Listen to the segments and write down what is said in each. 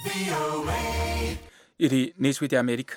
iri ni ijwi ry'amerika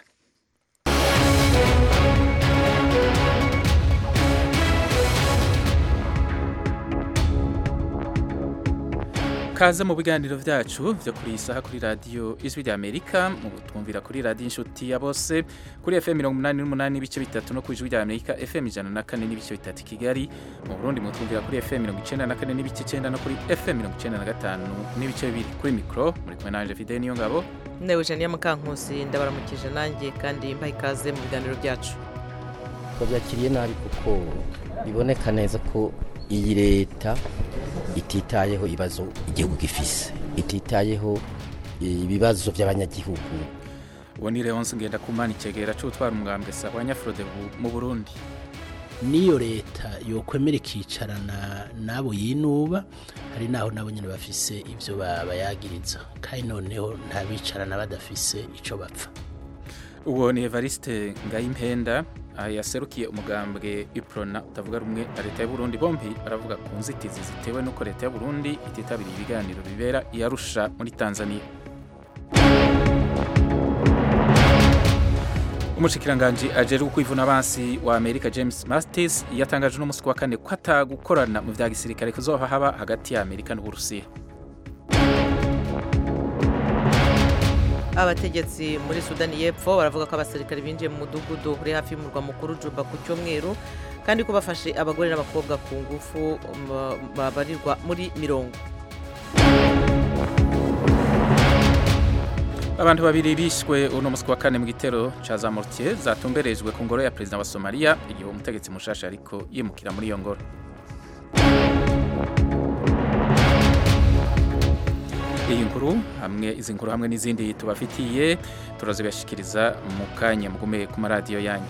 kaze mu biganiro vyacu vyo kuri iyi saha kuri radiyo ijwi ry'amerika mu twumvira kuri radiyo inshuti ya bose kuri fm mirongo umunani n'umunani n'ibice bitatu no ku ijwi ry'amerika fm ijana na kane n'ibice bitatu i kigali mu burundi mutwumvira kuri fm mirongo icenda na kane n'ibice icenda no kuri fm mirongo icenda na gatanu n'ibice bibiri kuri mikoro muri kumwe nanje fide niyo ngabo ne Eugenia Mukankusi ndabaramukije nanjye kandi mbaha ikaze mu biganiro byacu babyakiriye nabi kuko biboneka neza ko iyi leta ititayeho ibibazo igihugu gifise ititayeho ibibazo by'abanyagihugu uwo ni leonce ngendakumana icegera c'utwara umugambwe sawa nyafurode mu burundi niyo leta yokwemera ikicarana n'abo yinuba hari naho nabo nyine bafise ibyo babayagiriza kandi noneho ntabicarana badafise icyo bapfa uwo ni evariste ngayimpenda yaserukiye umugambwe iprona utavuga rumwe na leta y'u Burundi bombi aravuga ku nzitizi zitewe n'uko leta y'u Burundi ititabiriye ibiganiro bibera iyarusha muri Tanzania umushikiranganji ajejwe kwivuna abansi wa Amerika James Mattis yatangaje n'umunsi wa kane ko atagukorana mu vya gisirikare kuzoha haba hagati ya Amerika n'Uburusiya abategetsi muri sudani y'epfo baravuga ko abasirikare binjiye mu mudugudu uri hafi y'umurwa mukuru juba ku cyumweru kandi ko bafashe abagore n'abakobwa ku ngufu babarirwa muri mirongo abantu babiri bishwe uno munsi wa kane mu gitero ca za mortier zatumberejwe ku ngoro ya perezida wa somaliya igihe umutegetsi mushasha ariko yimukira muri iyo ngoro iyi nkuru hamwe izi nkuru hamwe n'izindi tubafitiye turazibashikiriza mu kanya mugume ku maradiyo yanyu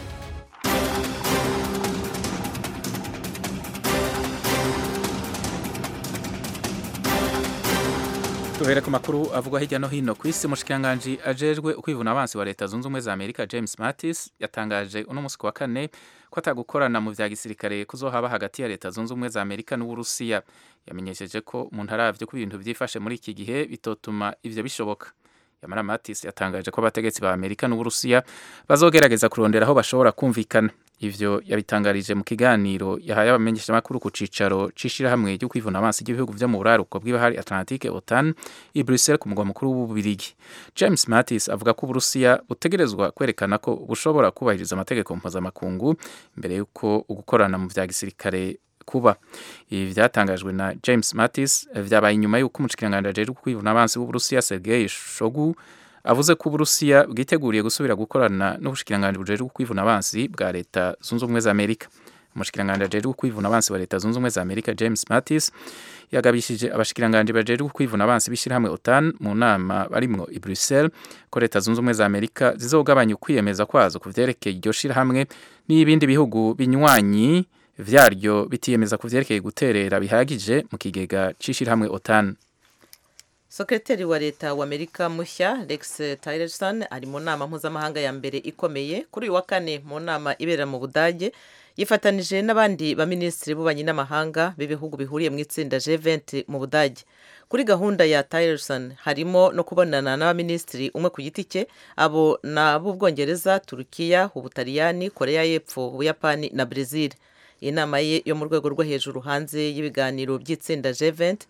Tuhera ku makuru avugwa hirya no hino ku isi umushikiranganji ajejwe ukwivuna abansi wa leta zunze ubumwe za Amerika James Mattis yatangaje uno munsi wa kane ko atagukorana mu vya gisirikare kuzohaba hagati ya leta zunze ubumwe za Amerika n'Uburusiya yamenyesheje ko umuntu aravye ko ibintu vyifashe muri iki gihe bitotuma ivyo bishoboka Yamara Mattis yatangaje ko abategetsi ba Amerika n'Uburusiya bazogerageza kurondera aho bashobora kumvikana ivyo yabitangarije mu kiganiro yahaye abamenyesha makuru ku cicaro cishirahamwe ryo kwivuna abansi ry'ibihugu vyo mu buraruko bw'ibahari Atlantique OTAN i Bruxelles ku mugwa mukuru w'ububirigi James Mattis avuga ko Uburusiya butegerezwa kwerekana ko bushobora kubahiriza amategeko mpuzamakungu imbere y'uko ugukorana mu vya gisirikare kuba ibi vyatangajwe na James Mattis vyabaye inyuma y'uko umushikiranganji ajejwe kwivuna abansi w'Uburusiya Sergei Shoigu avuze ko Uburusiya bwiteguriye gusubira gukorana n'ubushikiranganji bujejwe kwivuna abansi bwa leta zunze ubumwe za Amerika umushikiranganji ajejwe kwivuna abansi wa leta zunze ubumwe za Amerika James Mattis yagabishije abashikiranganji bajejwe kwivuna abansi bishirahamwe OTAN mu nama barimwo i Bruxelles ko leta zunze ubumwe za Amerika zizogabanya ukwiyemeza kwazo ku vyerekeye iryo shirahamwe n'ibindi bihugu binywanyi vyaryo bitiyemeza ku vyerekeye guterera bihagije mu kigega c'ishirahamwe OTAN sekreteri wa leta wa amerika mushya rex tillerson ari mu nama mpuzamahanga ya mbere ikomeye kuri uyu wa kane mu nama ibera mu budage yifatanije n'abandi baminisitiri b'ububanyi n'amahanga b'ibihugu bihuriye mu itsinda G20 mu budage kuri gahunda ya tillerson harimo no kubonana n'abaminisitiri umwe ku giti cye abo ni ab'ubwongereza turukiya ubutaliyani koreya y'epfo ubuyapani na brezil iyi nama ye yo mu rwego rwo hejuru hanze y'ibiganiro by'itsinda G20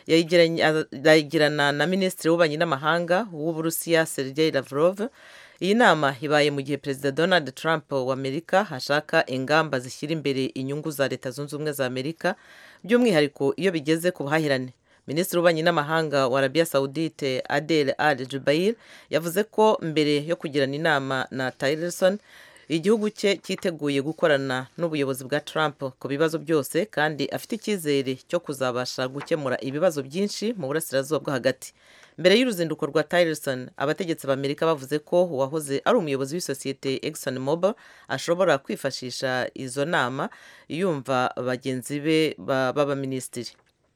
yayigirana na minisitiri w'ububanyi n'amahanga w'uburusiya Sergei Lavrov iyi nama ibaye mu gihe perezida Donald Trump wa Amerika hashaka ingamba zishyira imbere inyungu za leta zunze ubumwe za Amerika by'umwihariko iyo bigeze ku buhahirane minisitiri w'ububanyi n'amahanga wa Arabia Saudite Adel Al Jubair yavuze ko mbere yo kugirana inama na Tillerson igihugu cye cyiteguye gukorana n'ubuyobozi bwa Trump ku bibazo byose kandi afite icyizere cyo kuzabasha gukemura ibibazo byinshi mu burasirazuba bwo hagati mbere y'uruzinduko rwa Tillerson abategetsi b'Amerika bavuze ko uwahoze ari umuyobozi w'isosiyete Exxon Mobil ashobora kwifashisha izo nama yumva bagenzi be b'abaminisitiri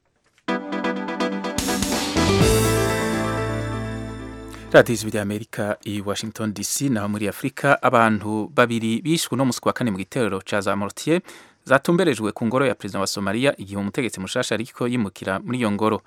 radiyo ijwi ry'amerika i washington dc naho muri afurika abantu babiri bishwe no musi wa kane mu gitero ca za mortier zatumberejwe ku ngoro ya perezida wa somaliya igihe umutegetsi mushasha ariko yimukira muri iyo ngoro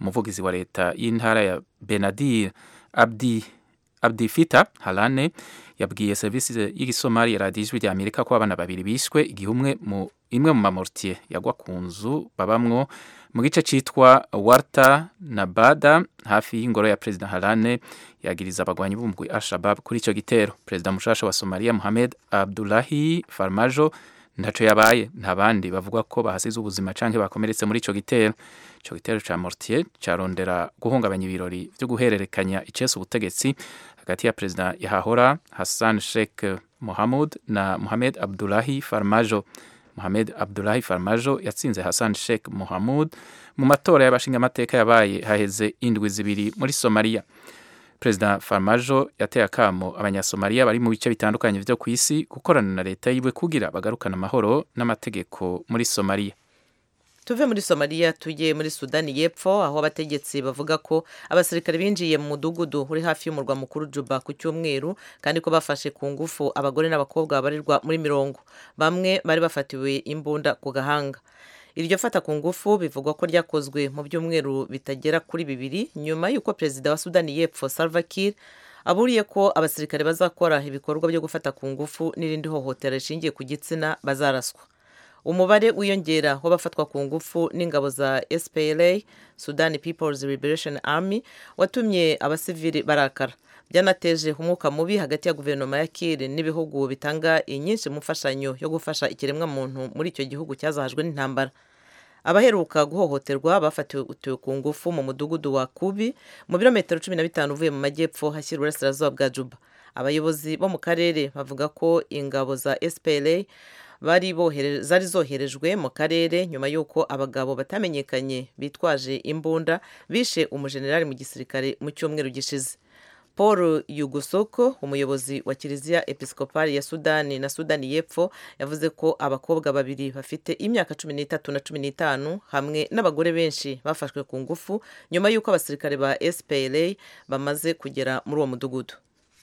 umuvugizi wa leta y'intara ya benadir abdi abdifita harane yabwiye serivisi y'igisomali ya radiyo ijwi rya amerika ko abana babiri bishwe igihe umwe mu imwe mu mamortier yagwa ku nzu babamwo mu gice cyitwa warta na bada hafi y'ingoro ya perezida harane yagiriza abagwanyi b'umugwi al-shabab kuri icyo gitero perezida mushasha wa somaliya muhamed abdulahi farmajo ntaco yabaye nta bandi bavuga ko bahasize ubuzima canke bakomeretse muri ico gitero ico gitero ca mortier carondera guhungabanya ibirori vyo guhererekanya icese ubutegetsi hagati ya perezida yahahora hassan sheikh mohamud na mohamed abdulahi farmajo mohamed abdulahi farmajo yatsinze hassan sheikh mohamud mu matora y'abashingamateka yabaye haheze indwi zibiri muri somaliya perezida farmajo yateye akamo abanyasomaliya bari mu bice bitandukanye vyo ku isi gukorana na leta yiwe kugira bagarukana amahoro n'amategeko muri somaliya tuve muri somaliya tujye muri sudani y'epfo aho abategetsi bavuga ko abasirikare binjiye mu mudugudu uri hafi y'umurwa mukuru juba ku cyumweru kandi ko bafashe ku ngufu abagore n'abakobwa babarirwa muri mirongo bamwe bari bafatiwe imbunda ku gahanga iryo fata ku ngufu bivugwa ko ryakozwe mu byumweru bitagera kuri bibiri nyuma y'uko perezida wa sudani y'epfo salva kiir aburiye ko abasirikare bazakora ibikorwa byo gufata ku ngufu n'irindi hohotera rishingiye ku gitsina bazaraswa umubare wiyongera w'abafatwa ku ngufu n'ingabo za spla sudan peoples liberation army watumye abasivili barakara byanateje umwuka mubi hagati ya guverinoma ya kiri n'ibihugu bitanga inyinshi mu mfashanyo yo gufasha ikiremwamuntu muri icyo gihugu cyazahajwe n'intambara abaheruka guhohoterwa bafatiwe ku ngufu mu mudugudu wa kubi mu birometero cumi na bitanu uvuye mu majyepfo hashyira uburasirazuba bwa juba abayobozi bo mu karere bavuga ko ingabo za spla bari zari zoherejwe mu karere nyuma y'uko abagabo batamenyekanye bitwaje imbunda bishe umujenerali mu gisirikare mu cyumweru gishize paul yugusoko umuyobozi wa kiliziya episikopari ya sudani na sudani y'epfo yavuze ko abakobwa babiri bafite imyaka cumi n'itatu na cumi n'itanu hamwe n'abagore benshi bafashwe ku ngufu nyuma y'uko abasirikare ba spla bamaze kugera muri uwo mudugudu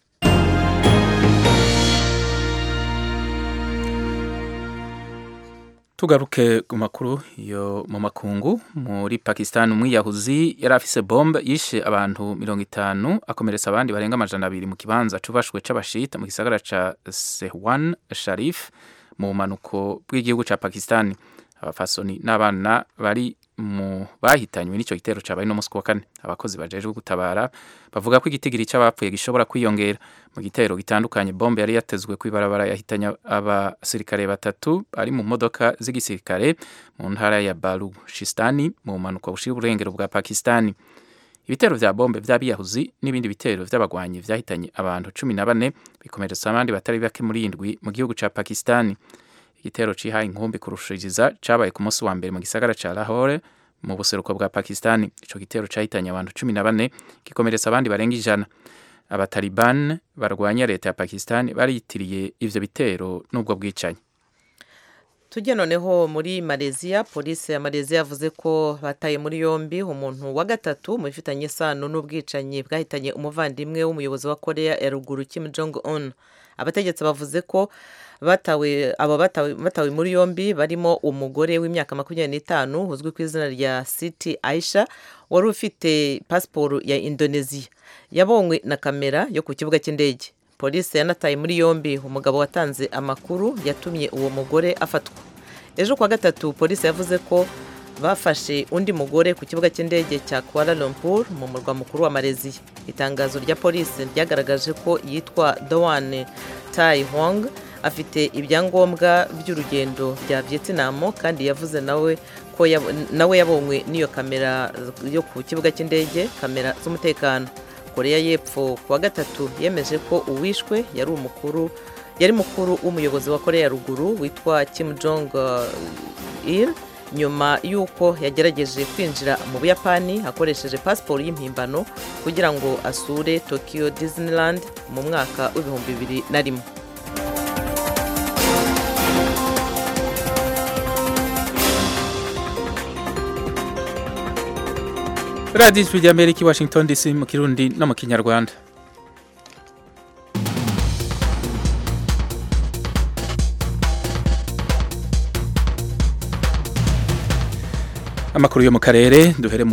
tugaruke ku makuru yo mu makungu muri pakistan umwiyahuzi yari afise bombe yishe abantu mirongo itanu akomeretsa abandi barenga amajana abiri mu kibanza cubashwe c'abashita mu gisagara ca sehwan sharif mu bumanuko bw'igihugu ca pakistan abafasoni n'abana bari mu bahitanywe n'ico gitero cabaye no musi wa kane abakozi bajejwe gutabara bavuga ko igitigiri c'abapfuye gishobora kwiyongera mu gitero gitandukanye bombe yari yatezwe kw'ibarabara yahitanye abasirikare batatu bari mu modoka z'igisirikare mu ntara ya baluchistani mu bumanuko bushira uburengero bwa pakistani ibitero vya bombe vy'abiyahuzi n'ibindi bitero vy'abagwanyi vyahitanye abantu cumi na bane bikomeretsa abandi batari bake muri indwi mu gihugu ca pakistani igitero cihaye inkumbi kurushiriza cabaye ku munsi wa mbere mu gisagara ca Lahore mu buseruko bwa Pakistani ico gitero cahitanye abantu cumi na bane gikomeretsa abandi barenga ijana abataliban barwanya leta ya Pakistani bariyitiriye ivyo bitero n'ubwo bwicanyi tujye noneho muri Malaysia polisi ya Malaysia yavuze ko bataye muri yombi umuntu wa gatatu mu bifitanye isano n'ubwicanyi bwahitanye umuvandimwe w'umuyobozi wa Korea ya ruguru Kim Jong Un abategetsi bavuze ko batawe abo batawe, batawe muri yombi barimo umugore w'imyaka makumyabiri n'itanu uzwi ku izina rya Siti Aisha wari ufite pasiporo ya Indonesia yabonywe na kamera yo ku kibuga cy'indege polisi yanataye muri yombi umugabo watanze amakuru yatumye uwo mugore afatwa ejo kuwa gatatu polisi yavuze ko bafashe undi mugore ku kibuga cy'indege cya Kuala Lumpur mu murwa mukuru wa Malaysia itangazo rya polisi ryagaragaje ko yitwa Doan Tai Hong afite ibyangombwa by'urugendo bya Vietnam kandi yavuze nawe ko nawe yabonywe n'iyo kamera yo ku kibuga cy'indege kamera z'umutekano koreya y'epfo kuwa gatatu yemeje ko uwishwe yari umukuru yari mukuru w'umuyobozi wa koreya ya ruguru witwa Kim Jong Il nyuma y'uko yagerageje kwinjira mu buyapani akoresheje pasiporo y'impimbano kugira ngo asure Tokyo Disneyland mu mwaka w'ibihumbi bibiri na rimwe radiyo ijwi ry'amerika i washington dc mu kirundi no mu kinyarwanda amakuru yo mu karere duhere mu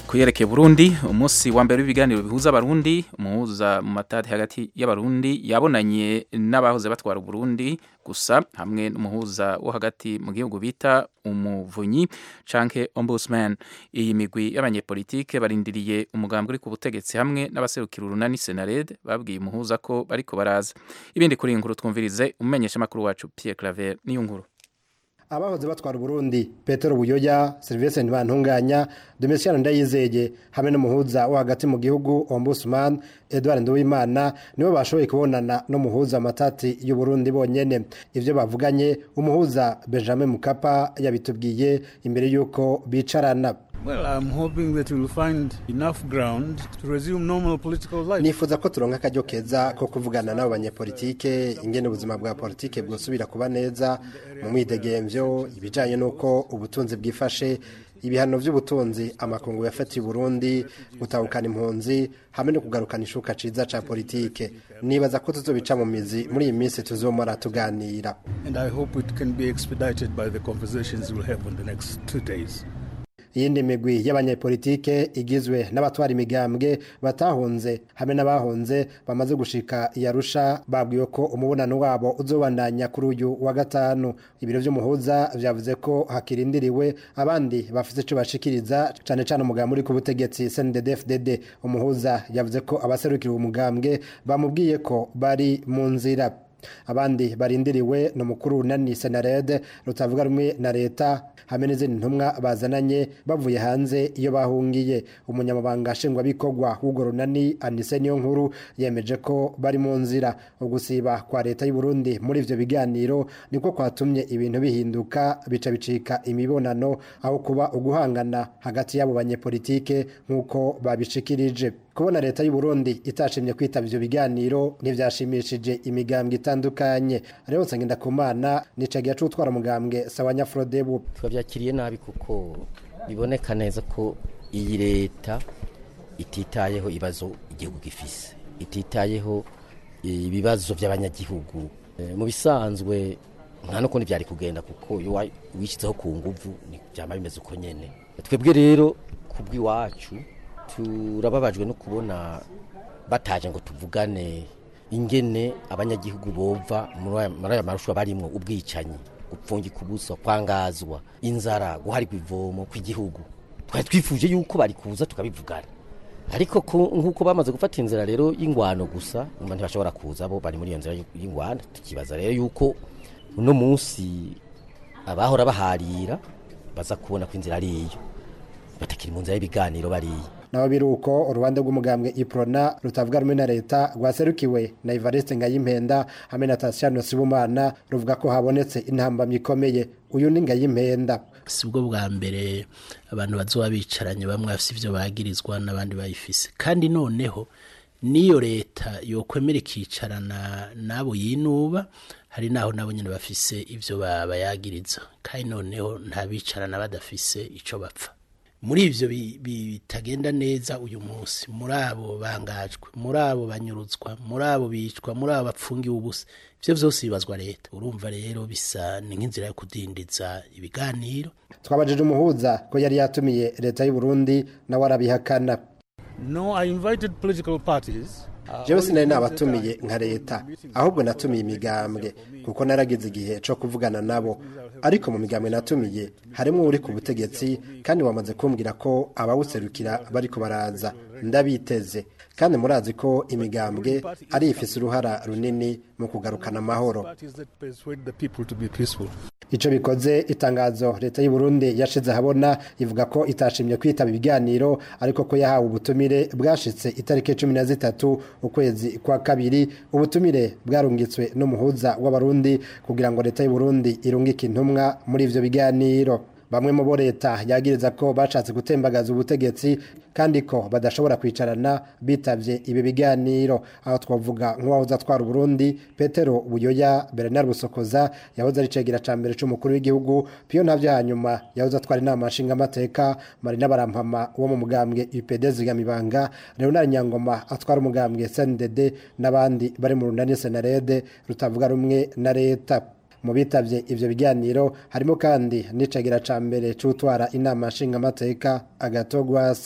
kuyerekeye Burundi umunsi wa mbere w'ibiganiro bihuza abarundi umuhuza mu matati hagati y'abarundi yabonanye n'abahoze batwara Burundi gusa hamwe n'umuhuza wo hagati mu gihugu bita umuvunyi canke ombudsman iyi migwi y'abanyepolitike barindiriye umugambi uri ku butegetsi hamwe n'abaserukira urunani Senared babwiye umuhuza ko bariko baraza ibindi kuri iyi nkuru twumvirize umumenyesha makuru wacu Pierre Claver niyo nkuru abahoze batwara Burundi Petero Buyoya Sylvestre Ntibantunganya Domitiano Ndayizeye hamwe n'umuhuza wo hagati mu gihugu Ombudsman Edouard Nduwimana nibo bashoboye kubonana n'umuhuza amatati y'u Burundi bonyene ivyo bavuganye umuhuza Benjamin Mukapa yabitubwiye imbere yuko bicarana Well, I'm hoping that we'll find enough ground to resume normal political life. nifuza ko turonka akaryo keza ko kuvugana n'abo banyepolitike ingene ubuzima bwa politike bwosubira kuba neza mu mwidegemvyo ibijanye n'uko ubutunzi bwifashe ibihano vy'ubutunzi amakungu yafatiye Burundi gutahukana impunzi hamwe no kugarukana ishuka ciza ca politike nibaza ko tuzobica mu mizi muri iyi minsi tuzomara tuganira And I hope it can be expedited by the conversations we'll have in the next two days. iyindi migwi y'abanyepolitike igizwe n'abatwara imigambwe batahunze hamwe n'abahunze bamaze gushika yarusha babwiwe ko umubonano wabo uzobandanya kuri uyu wa gatanu ibiro vy'umuhuza vyavuze ko hakirindiriwe abandi bafite ico bashikiriza cane cane umugambi uri ku butegetsi CNDD-FDD umuhuza yavuze ko abaserukira uwo mugambwe bamubwiye ko bari mu nzira abandi barindiriwe ni umukuru w'unani senarede rutavuga rumwe na leta hamwe n'izindi ntumwa bazananye bavuye hanze iyo bahungiye umunyamabanga nshingwabikorwa w'urwo runani anise niyo nkuru yemeje ko bari mu nzira ugusiba kwa leta y'u Burundi muri ivyo biganiro niko kwatumye ibintu bihinduka bica bicika imibonano aho kuba uguhangana hagati y'abo banyepolitike nk'uko babishikirije kubona leta y'u Burundi itashimye kwitaba ivyo biganiro ntivyashimishije imigambwe itandukanye rero nsangenda kumana nicagiye cutwara mugambwe sawanya Frodebu twabyakiriye nabi kuko biboneka neza ko iyi leta ititayeho ibibazo igihugu gifise ititayeho ibibazo by'abanyagihugu Eh, mu bisanzwe nta nukundi byari kugenda kuko iyo wa- wishyizeho ku nguvu ni byama bimeze uko nyene twebwe rero kubw'iwacu turababajwe no kubona bataje ngo tuvugane ingene abanyagihugu bova muri aya- muri aya marushwa barimwo ubwicanyi gupfungika ubusa kwangazwa inzara guharigwa ivomo kw'igihugu twari twifuje yuko bari kuza tukabivugana ariko ku- nk'uko bamaze gufata inzira rero y'ingwano gusa nyuma ntibashobora kuza bo bari muri iyo nzira y'ingwano tukibaza rero yuko uno munsi abahora baharira baza kubona ko inzira ari iyo batakiri mu nzira y'ibiganiro bariya nabo biruko urubanza rw'umugambwe iprona rutavuga rumwe na leta rwaserukiwe na Evariste Ngayimpenda hamwe na Tatiana Sibumana ruvuga ko habonetse intambamyi ikomeye uyu ni Ngayimpenda si bwo bwa mbere abantu bazoba bicaranye bamwe bafite ibyo bagirizwa n'abandi bayifise kandi noneho n'iyo leta yokwemera ikicarana n'abo yinuba hari n'aho nabo nyine bafise ibyo ba- bayagiriza kandi noneho nta bicarana badafise icyo bapfa muri ivyo bi- bi- bitagenda neza uyu munsi muri abo bangajwe muri abo banyurutswa muri abo bicwa muri abo bapfungiwe ubusa ivyo vyose bibazwa leta urumva rero bisa ni nk'inzira yo kudindiza ibiganiro twabajije umuhuza ko yari yatumiye leta y'u Burundi nawe arabihakana No, I invited political parties. Uh, jewe sinari nabatumiye nka leta ahubwo natumiye imigambwe kuko naragize igihe co kuvugana nabo ariko mu migambwe natumiye harimo uri ku butegetsi kandi wamaze kumbwira ko abawuserukira bariko baraza ndabiteze kandi murazi ko imigambwe ari ifise uruhara runini mu kugarukana amahoro parties that persuade the people to be peaceful. Ico bikoze itangazo leta y'u Burundi yashize ahabona ivuga ko itashimye kwitaba ibiganiro ariko ko yahawe ubutumire bwashitse itariki cumi na zitatu ukwezi kwa kabiri ubutumire bwarungitswe n'umuhuza w'abarundi kugira ngo leta y'u Burundi irungike intumwa muri ivyo biganiro bamwe mu bo leta yagiriza ko bashatse gutembagaza ubutegetsi kandi ko badashobora kwicarana bitavye ibi biganiro aho twavuga nk'uwahoze atwara Burundi Petero Buyoya Bernard Busokoza yahoze ari cegera ca mbere c'umukuru w'igihugu Pio Ntavyo hanyuma yahoze atwara inama nshinga amateka Marina Barampama wo mu mugambwe UPD Zigamibanga Leonard Nyangoma atwara umugambwe SNDD n'abandi bari mu runani Senarede rutavuga rumwe na leta mu bitavye ivyo biganiro harimo kandi n'icagira ca mbere c'utwara inama nshingamateka agatogwasa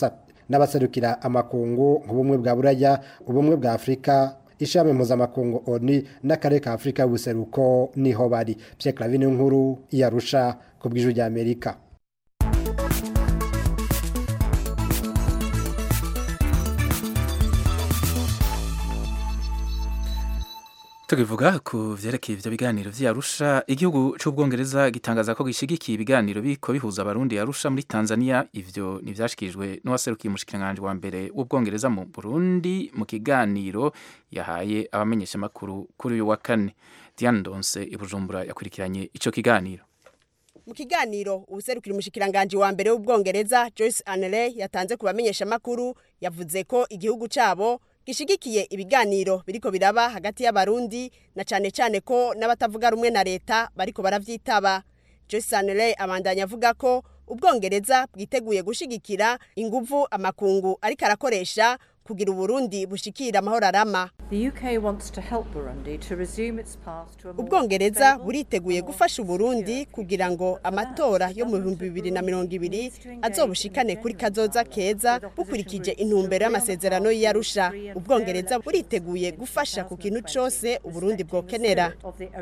n'abaserukira amakungu nk'ubumwe bwa buraya ubumwe bwa afurika ishami mpuzamakungu oni n'akarere ka afurika y'ubuseruko niho bari Pierre Clavin nkuru yarusha ku bw'ijwi rya Amerika tukivuga ku vyerekeye ivyo biganiro vy'Arusha igihugu c'ubwongereza gitangaza ko gishigikiye ibiganiro biko bihuza abarundi Arusha muri Tanzania ivyo nivyashikirijwe n'uwaserukiye umushikiranganje wa mbere w'ubwongereza mu Burundi mu kiganiro yahaye abamenyesha makuru kuri uyu wa kane Diane Ndonse ibujumbura yakurikiranye ico kiganiro mu kiganiro ubuserukira umushikiranganje wa mbere w'ubwongereza Joyce Anele yatanze ku bamenyesha makuru yavuze ko igihugu cabo gishigikiye ibiganiro biriko biraba hagati y'abarundi na cane cane ko n'abatavuga rumwe na leta bariko baravyitaba Joyce Anele abandanya avuga ko ubwongereza bwiteguye gushigikira inguvu amakungu ariko arakoresha kugira uburundi bushikira amahoro arama ubwongereza buriteguye gufasha uburundi kugira ngo amatora yo mu bihumbi bibiri na mirongo ibiri azobushikane kuri kazoza keza bukurikije intumbero y'amasezerano y'iyarusha ubwongereza buriteguye gufasha ku kintu cose uburundi bwokenera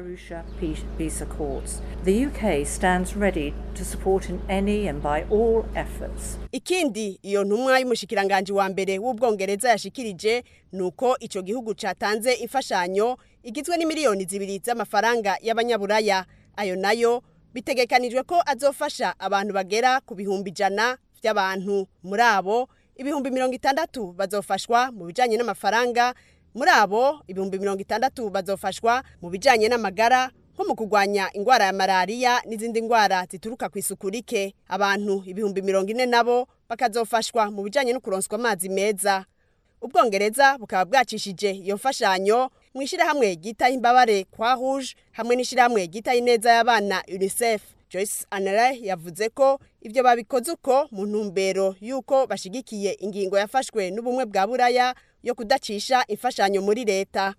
ikindi iyo ntumwa y'umushikiranganje wa mbere w'ubwongereza yashikirije nuko ico gihugu catanze imfashanyo igizwe n'imiliyoni zibiri z'amafaranga y'abanyaburaya ayo nayo bitegekanijwe ko azofasha abantu bagera ku bihumbi ijana vy'abantu muri abo ibihumbi mirongo itandatu bazofashwa mu bijanye n'amafaranga muri abo ibihumbi mirongo itandatu bazofashwa mu bijanye n'amagara nko mu kurwanya ingwara ya malariya n'izindi ngwara zituruka ku isuku rike abantu ibihumbi mirongo ine nabo bakazofashwa mu bijanye no kuronswa amazi meza ubwongereza bukaba bwacishije iyo mfashanyo mu ishyirahamwe ryitaho imbabare kwa rouge hamwe n'ishyirahamwe ryitaho ineza y'abana unicef joyce anela yavuze ko ibyo babikoze uko mu ntumbero y'uko bashigikiye ingingo yafashwe n'ubumwe bwa buraya yo kudacisha imfashanyo muri leta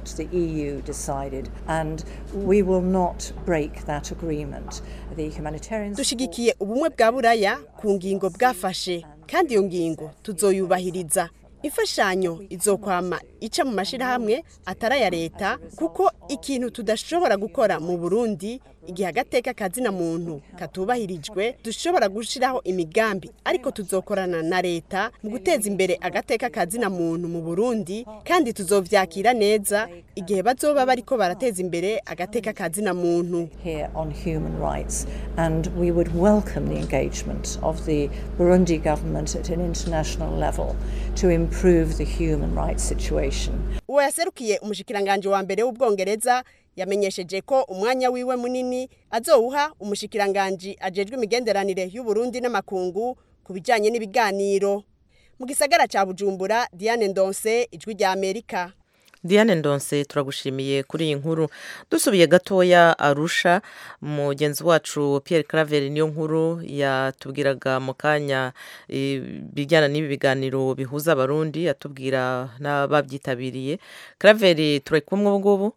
dushigikiye ubumwe bwa buraya ku ngingo bwafashe kandi iyo ngingo tuzoyubahiriza imfashanyo izokwama ica mu mashirahamwe atari aya leta kuko ikintu tudashobora gukora mu burundi igihe agateka kazina muntu katubahirijwe dushobora gushiraho imigambi ariko tuzokorana na leta mu guteza imbere agateka kazina muntu mu burundi kandi tuzovyakira neza igihe bazoba bariko barateza imbere agateka kazina muntu here on human rights and we would welcome the engagement of the Burundi government at an international level to improve the human rights situation. uwo yaserukiye umushikiranganje wa mbere w'ubwongereza yamenyesheje ko umwanya wiwe munini azowuha umushikiranganje ajejwe imigenderanire y'uburundi n'amakungu ku bijanye n'ibiganiro mu gisagara ca bujumbura diane ndonse ijwi rya amerika Diane Ndonse turagushimiye kuri iyi nkuru dusubiye gatoya arusha mugenzi wacu Pierre Claver niyo nkuru yatubwiraga mu kanya bijyana n'ibi biganiro bihuza abarundi atubwira n'ababyitabiriye Claver turi kumwe ubu ngubu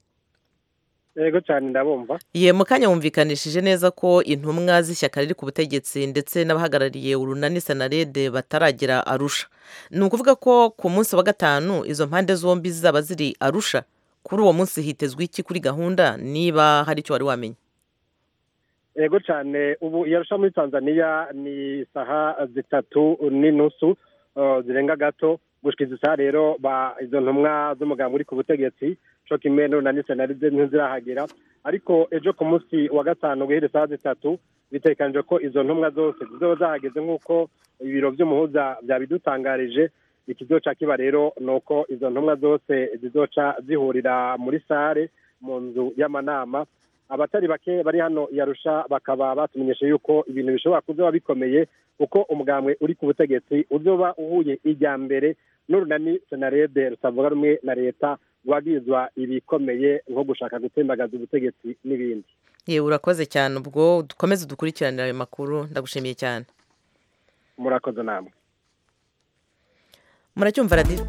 yego cyane ndabumva ye mu kanya wumvikanishije neza ko intumwa z'ishyaka riri ku butegetsi ndetse n'abahagarariye urunani senarede bataragera arusha ni ukuvuga ko ku munsi wa gatanu izo mpande zombi zizaba ziri arusha kuri uwo munsi hitezwe iki kuri gahunda niba hari icyo wari wamenya yego cyane ubu yarusha muri tanzania ni isaha zitatu n'inusu zirenga gato gushyikiza isaha rero izo ntumwa z'umuganga uri ku butegetsi cyo kimwe n'urunani senaride ntizirahagera ariko ejo ku munsi wa gatanu guhera isaha zitatu bitekanije ko izo ntumwa zose zizoba zahageze nk'uko ibiro by'umuhuza byabidutangarije ikizoca kiba rero ni uko izo ntumwa zose zizoca zihurira muri sare mu nzu y'amanama abatari bake bari hano yarusha bakaba batumenyesha yuko ibintu bishobora kuzoba bikomeye kuko umugambwe uri ku butegetsi uzoba uhuye ijya mbere n'urunani senarede rusavuga rumwe na leta rwagizwa ibikomeye nko gushaka gutembagaza ubutegetsi n'ibindi yewe urakoze cyane ubwo dukomeze dukurikiranire ayo makuru ndagushimiye cyane murakoze namwe muracyumva radiyo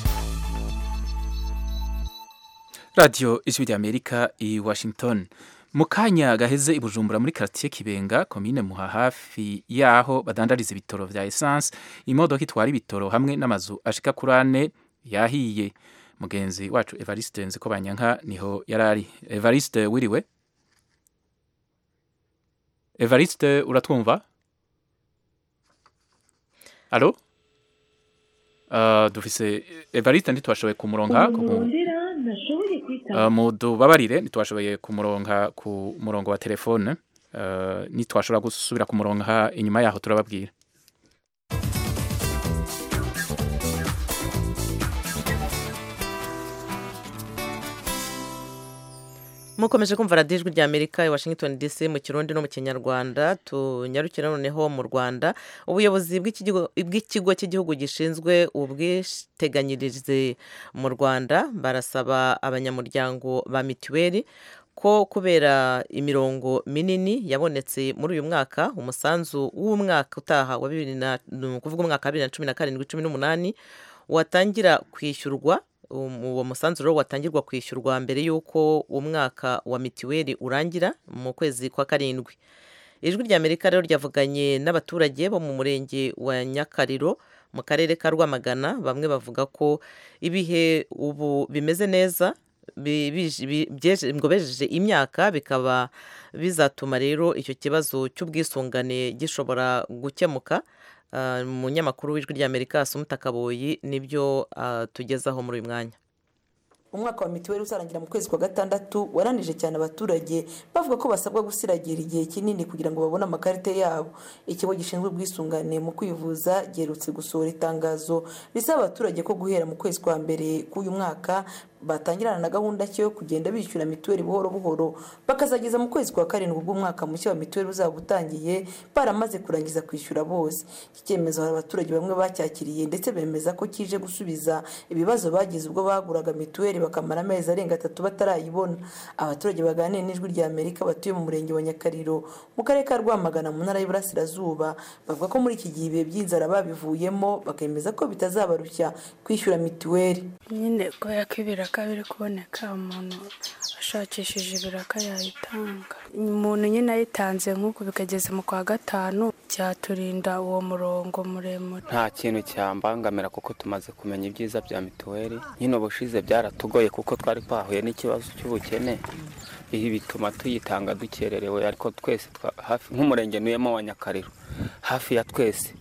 radiyo ijwi ry'amerika i washington mu kanya gaheze i bujumbura muri karitiye kibenga komine muha hafi y'aho badandariza ibitoro vya esanse imodoka itwara ibitoro hamwe n'amazu ashika kuri ane yahiye mugenzi wacu evariste nziko banyanka niho yarari evariste wiriwe evariste uratwumva alo uh, dufise evariste ntitwashoboye kumuronka kumu... Uh, mudubabarire ntitwashoboye kumuronka ku murongo wa telefone uh, nitwashobora gusubira kumuronka inyuma yaho turababwira mukomeje kumva radiyo ijwi rya amerika i washington dc mu kirundi no mu kinyarwanda tunyarukira noneho mu rwanda ubuyobozi bw'ikigo cy'igihugu gishinzwe ubwiteganyirize mu rwanda barasaba abanyamuryango ba mituweli ko kubera imirongo minini yabonetse muri uyu mwaka umusanzu w'umwaka utaha wa bibiri na kuvuga umwaka wa bibiri na cumi na karindwi cumi n'umunani watangira kwishyurwa uwo musanzu rero watangirwa kwishyurwa mbere y'uko umwaka wa mituweli urangira mu kwezi kwa karindwi ijwi rya amerika rero ryavuganye n'abaturage bo mu murenge wa nyakariro mu karere ka rwamagana bamwe bavuga ko ibihe ubu bimeze neza ngo bejeje imyaka bikaba bizatuma rero icyo kibazo cy'ubwisungane gishobora gukemuka umunyamakuru w'ijwi ry'amerika asumuta kaboyi nibyo tugezaho muri uyu mwanya umwaka wa mituweli uzarangira mu kwezi kwa gatandatu waranije cyane abaturage bavuga ko basabwa gusiragira igihe kinini kugira ngo babone amakarita yabo ikigo gishinzwe ubwisungane mu kwivuza giherutse gusohora itangazo risaba abaturage ko guhera mu kwezi kwa mbere k'uyu mwaka batangirana na gahunda cyo kugenda bishyura mituweli buhoro buhoro bakazageza mu kwezi kwa karindwi bw'umwaka mushya wa mituweli uzaba utangiye baramaze kurangiza kwishyura bose iki cyemezo hari abaturage bamwe bacyakiriye ndetse bemeza ko kije gusubiza ibibazo bagize ubwo baguraga mituweli bakamara amezi arenga atatu batarayibona abaturage baganiriye n'ijwi rya amerika batuye mu murenge wa nyakariro mu karere ka rwamagana mu ntara y'iburasirazuba bavuga ko muri iki gihe ibihe by'inzara babivuyemo bakemeza ko bitazabarushya kwishyura mituweli nyine kubera ko ibiraka biri kuboneka umuntu ashakishije ibiraka yayitanga umuntu nyine ayitanze nk'uku bikageze mu kwa gatanu byaturinda uwo murongo muremure nta kintu cyambangamira kuko tumaze kumenya ibyiza bya mituweli nyine ubushize byaratugoye kuko twari twahuye n'ikibazo cy'ubukene ibi bituma tuyitanga dukererewe ariko twese hafi nk'umurenge ntuyemo wa nyakariro hafi ya twese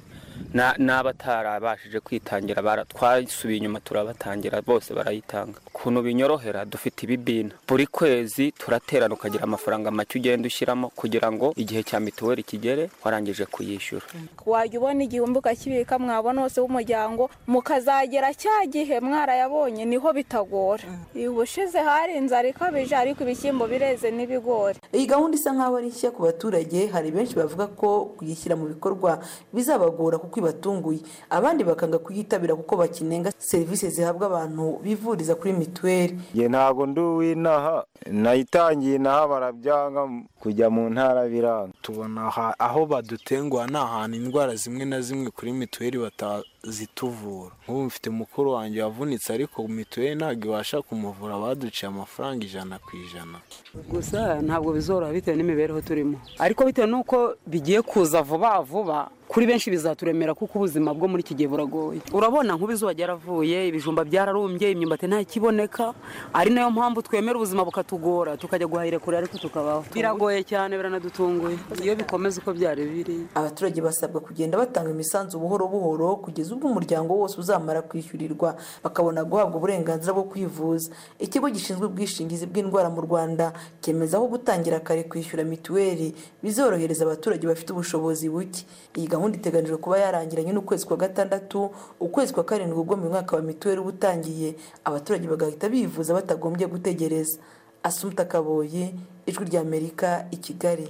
n'abatarabashije kwitangira twasubiye inyuma turabatangira bose barayitanga ukuntu binyorohera dufite ibibina buri kwezi turaterana ukagira amafaranga make ugenda ushyiramo kugira ngo igihe cya mituweli kigere warangije kuyishyura wajya ubona igihumbi ukakibika mwabona hose w'umuryango mukazagera cya gihe mwarayabonye niho bitagora ubushize hari inzara ikabije ariko ibishyimbo bireze n'ibigori iyi gahunda isa nk'aho ari nshya ku baturage hari benshi bavuga ko kuyishyira mu bikorwa bizabagora kuko ibatunguye abandi bakanga kuyitabira kuko bakinenga serivisi zihabwa abantu bivuriza kuri mituweli nge ntabwo ndi uw'inaha nayitangiye inaha barabyanga kujya mu ntara biranga tubona aho badutenguha ni ahantu indwara zimwe na zimwe kuri mituweli batazituvura nk'ubu mfite mukuru wanjye wavunitse ariko mituweli ntabwo ibasha kumuvura baduciye amafaranga ijana ku ijana gusa ntabwo bizoroha bitewe n'imibereho turimo ariko bitewe n'uko bigiye kuza vuba vuba kuri benshi bizaturemera kuko ubuzima bwo muri iki gihe buragoye urabona nk'ubu izuba ryaravuye ibijumba byararumbye imyumbati ntakiboneka ari nayo mpamvu twemera ubuzima bukatugora tukajya guhahira kure ariko tukabaho biragoye cyane biranadutunguye iyo bikomeza uko byari biri abaturage basabwa kugenda batanga imisanzu buhoro buhoro kugeza ubwo umuryango wose uzamara kwishyurirwa bakabona guhabwa uburenganzira bwo kwivuza ikigo gishinzwe ubwishingizi bw'indwara mu rwanda cyemeza ko gutangira kare kwishyura mituweli bizorohereza abaturage bafite ubushobozi buke iyi gahunda iteganijwe kuba yarangiranye n'ukwezi kwa gatandatu ukwezi kwa karindwi ubwo mu mwaka wa mituweli uba utangiye abaturage bagahita bivuza batagombye gutegereza asumuta kaboye ijwi ry'amerika i kigali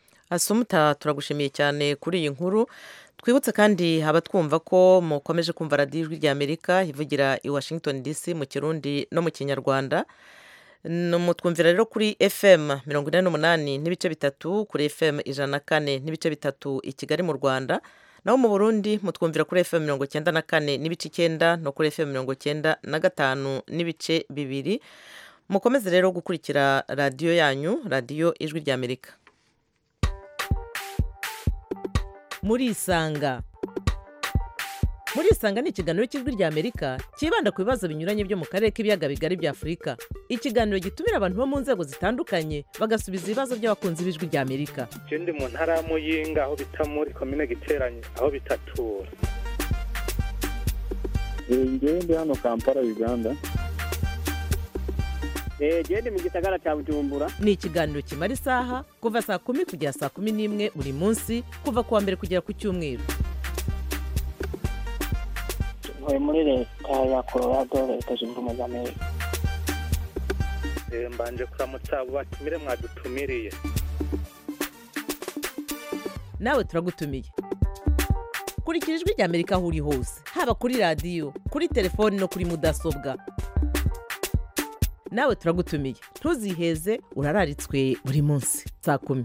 asumuta turagushimiye cyane kuri iyi nkuru twibutse kandi abatwumva ko mukomeje kumva radiyo ijwi ry'amerika ivugira i washington dc mu kirundi no mu kinyarwanda mutwumvira rero kuri fm mirongo ine n'umunani n'ibice bitatu kuri fm ijana na kane n'ibice bitatu i kigali mu rwanda naho mu burundi mutwumvira kuri fm mirongo icyenda na kane n'ibice icyenda no kuri fm mirongo icyenda na gatanu n'ibice bibiri mukomeze rero gukurikira radiyo yanyu radiyo ijwi ry'amerika murisanga murisanga ni ikiganiro cy'ijwi ry'amerika cyibanda ku bibazo binyuranye byo mu karere k'ibiyaga bigari bya afurika ikiganiro gitumira abantu bo mu nzego zitandukanye bagasubiza ibibazo by'abakunzi b'ijwi ry'amerika ndi mu ntara ya muyinga aho bita muri komine giteranye aho bitatura ngewe ndi hano kampala uganda genda mu gisagara cya bujumbura ni ikiganiro kimara isaha kuva saa kumi kugera saa kumi n'imwe buri munsi kuva ku wa mbere kugera ku cyumweru ntuye muri leta ya colorado leta zunze ubumwe za amerika mbanje kuramutsa abo batumire mwadutumiriye nawe turagutumiye kurikira ijwi ry'amerika aho uri hose haba kuri radiyo kuri telefoni no kuri mudasobwa nawe turagutumiye ntuziheze urararitswe buri munsi saa kumi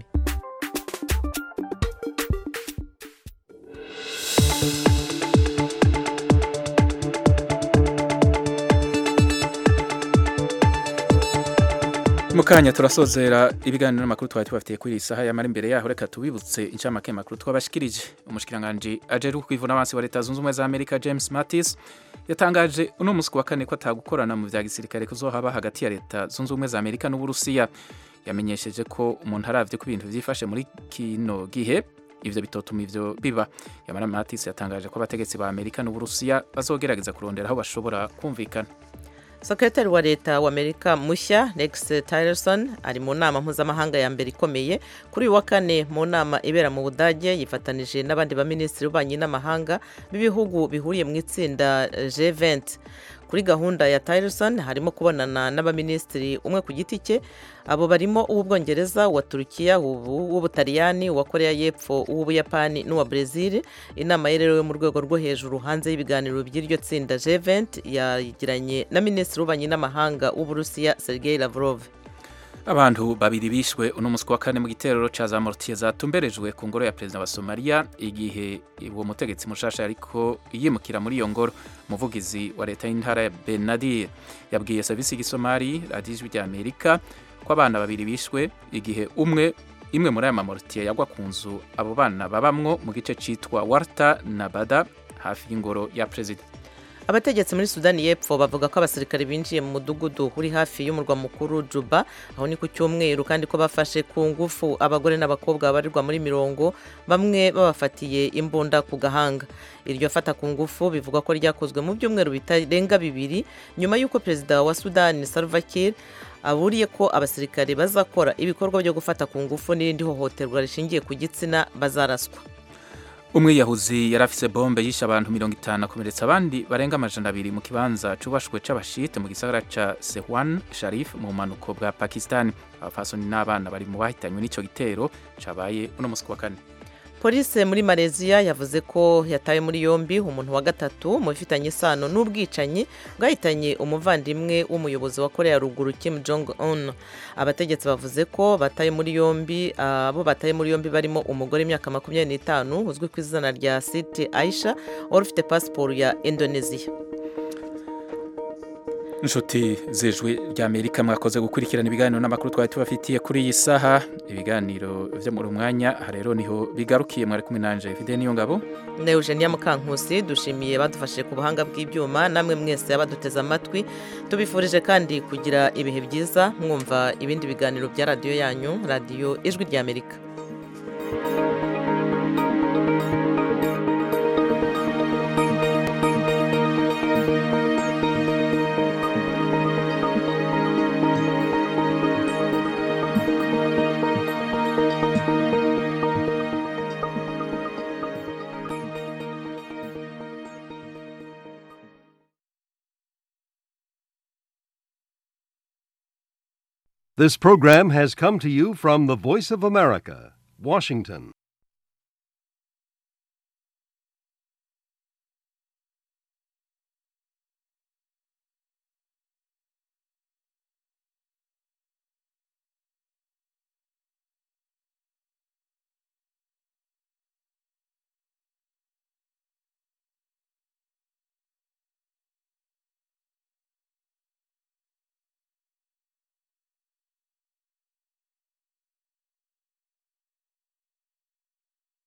mukanya turasozera ibiganiro n'amakuru twari tubafitiye kuri iyi saha yamara imbere yaho reka tubibutse incamake makuru twabashikirije umushikiranganje ajeru kwivuna abansi wa leta zunze ubumwe za amerika james mattis yatangaje uno munsi wa kane ko atagukorana mu vya gisirikare kuzohaba hagati ya leta zunze ubumwe za amerika n'uburusiya yamenyesheje ko umuntu aravye ko ibintu vyifashe muri kino gihe ivyo bitotuma ivyo biba yamara mattis yatangaje ko abategetsi ba amerika n'uburusiya bazogerageza kurondera aho bashobora kumvikana sekretari wa leta wa amerika mushya rex tillerson ari mu nama mpuzamahanga ya mbere ikomeye kuri uyu wa kane mu nama ibera mu budage yifatanije n'abandi baminisitiri b'ububanyi n'amahanga b'ibihugu bihuriye mu itsinda g20 kuri gahunda ya tillerson harimo kubonana n'abaminisitiri umwe ku giti cye abo barimo uw'ubwongereza uwa turukiya uw'ubutaliyani uwa koreya y'epfo uw'ubuyapani n'uwa brezil inama ye rero yo mu rwego rwo hejuru hanze y'ibiganiro by'iryo tsinda g20 yagiranye na minisitiri w'ububanyi n'amahanga w'uburusiya sergei lavrov abantu babiri bishwe uno munsi wa kane mu giterero ca za mortier zatumberejwe ku ngoro ya perezida wa Somalia igihe uwo mutegetsi mushasha ariko yimukira muri iyo ngoro umuvugizi wa leta y'intara ya Benadir yabwiye servisi y'Igisomali radiyo ijwi rya Amerika ko abana babiri bishwe igihe umwe imwe muri aya mamortier yagwa ku nzu abo bana babamwo mu gice citwa Warta na Bada hafi y'ingoro ya perezida abategetsi muri sudani y'epfo bavuga ko abasirikare binjiye mu mudugudu uri hafi y'umurwa mukuru juba aho ni ku cyumweru kandi ko bafashe ku ngufu abagore n'abakobwa babarirwa muri mirongo bamwe babafatiye imbunda ku gahanga iryo fata ku ngufu bivugwa ko ryakozwe mu byumweru bitarenga bibiri nyuma y'uko perezida wa sudani salva kiir aburiye ko abasirikare bazakora ibikorwa byo gufata ku ngufu n'irindi hohoterwa rishingiye ku gitsina bazaraswa umwiyahuzi yari afise bombe yishe abantu mirongo itanu akomeretsa abandi barenga amajana abiri mu kibanza cubashwe c'abashite mu gisagara ca sehwan sharif mu bumanuko bwa pakistan abafasoni n'abana bari mu bahitanywe n'ico gitero cabaye uno musi wa kane polisi muri malaysia yavuze ko yatawe muri yombi umuntu wa gatatu mu bifitanye isano n'ubwicanyi bwahitanye umuvandimwe w'umuyobozi wa korea ruguru kim jong un abategetsi bavuze ko bataye muri yombi abo bataye muri yombi barimo umugore w'imyaka makumyabiri n'itanu uzwi ku izina rya siti aisha wari ufite pasiporo ya indonesia inshuti z'ijwi ry'amerika mwakoze gukurikirana ibiganiro n'amakuru twari tubafitiye kuri iyi saha ibiganiro byo muri mwanya aha rero niho bigarukiye mwari kumwe nanje fide niyo ngabo na eugenia mukankusi dushimiye badufashije ku buhanga bw'ibyuma namwe mwese abaduteze amatwi tubifurije kandi kugira ibihe byiza mwumva ibindi biganiro bya radiyo yanyu radiyo ijwi ry'amerika This program has come to you from the Voice of America, Washington.